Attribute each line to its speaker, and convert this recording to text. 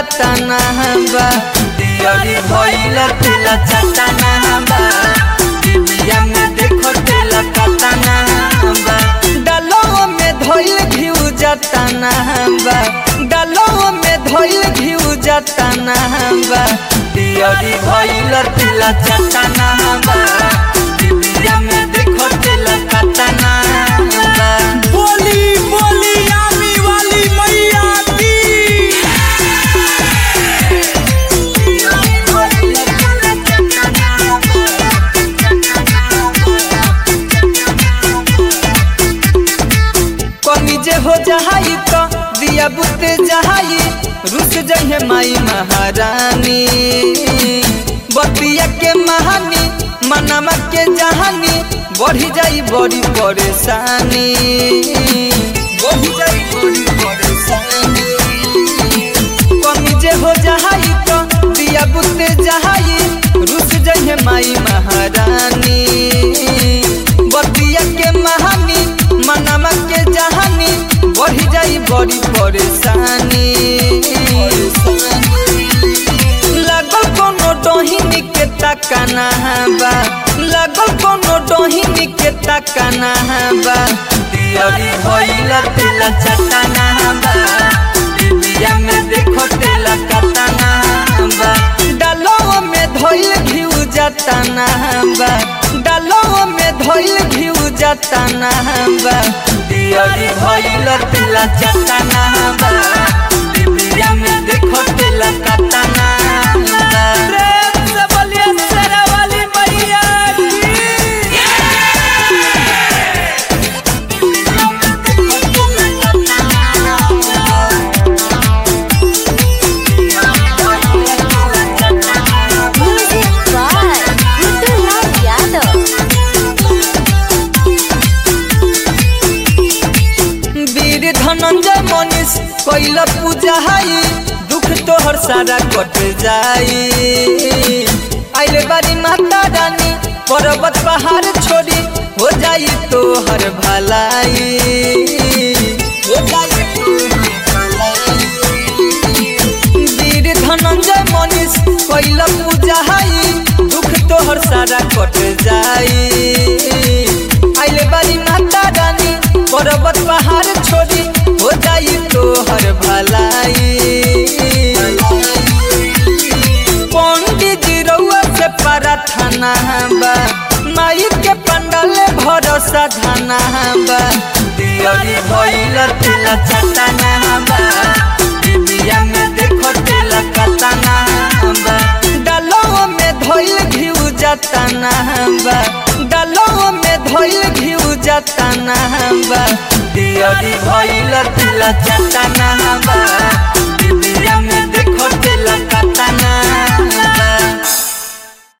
Speaker 1: चटना बा दियरी भइल तेल चटना बा दिबिया में देखो तेल कटना बा डालो में धइल घिउ जटना बा डालो में धइल घिउ जटना बा दियरी भइल तेल चटना बा दिबिया में देखो तेल कटना बा
Speaker 2: बोली बोली आमी वाली मैया की
Speaker 1: कमी जे हो जहाई तो दिया बुते जहाई रुस जहे माई महारानी बतिया के महानी मनवा के जहानी बढ़ी जाई बड़ी परेशानी बढ़ी जाई बड़ी परेशानी कमी जे हो जहाई तो दिया बुते जहाई रुस जहे माई महारानी बतिया के महानी मनवा के जहानी बढ़ी जाई बड़ी परेशानी लगल कोनो डोहिनी के तकना बा लगल कोनो डोहिनी के तकना बा दियरी भइल तेल चटना बा दिबिया में देखो तेल कटना बा डालो में धइल घिउ जटना बा डालो में धइल घिउ जटना बा दियरी भइल तेल चटना बा दिबिया में देखो तेल कटना बा
Speaker 2: प्रेम से बोलिए शेरा वाली मैया की
Speaker 3: Music by Ruturlal Yadav.
Speaker 1: वीर धनंजय मनीष कैल पूजा हाई दुख तोहर सारा कट जाई आइले बारी माता रानी पर्वत पहाड़ छोड़ी हो जाई तोहर भलाई हो जाई तोहर भलाई। वीर धनंजय मनीष कैल पूजा हाई दुख तोहर सारा कट जाई आइले बारी माता रानी पर्वत पहाड़ छोड़ी हो जाई तोहर भलाई पंडित जी रउआ से प्रार्थना बा माई के पंडल भरोसा धना बा दियरी भइल तेल चटना बा दिबिया में देखो तेल कटना बा डालो में धइल घिउ जटना बा डालो में धइल घिउ जटना बा दियरी भइल तेल चटना बा दिबिया में देखो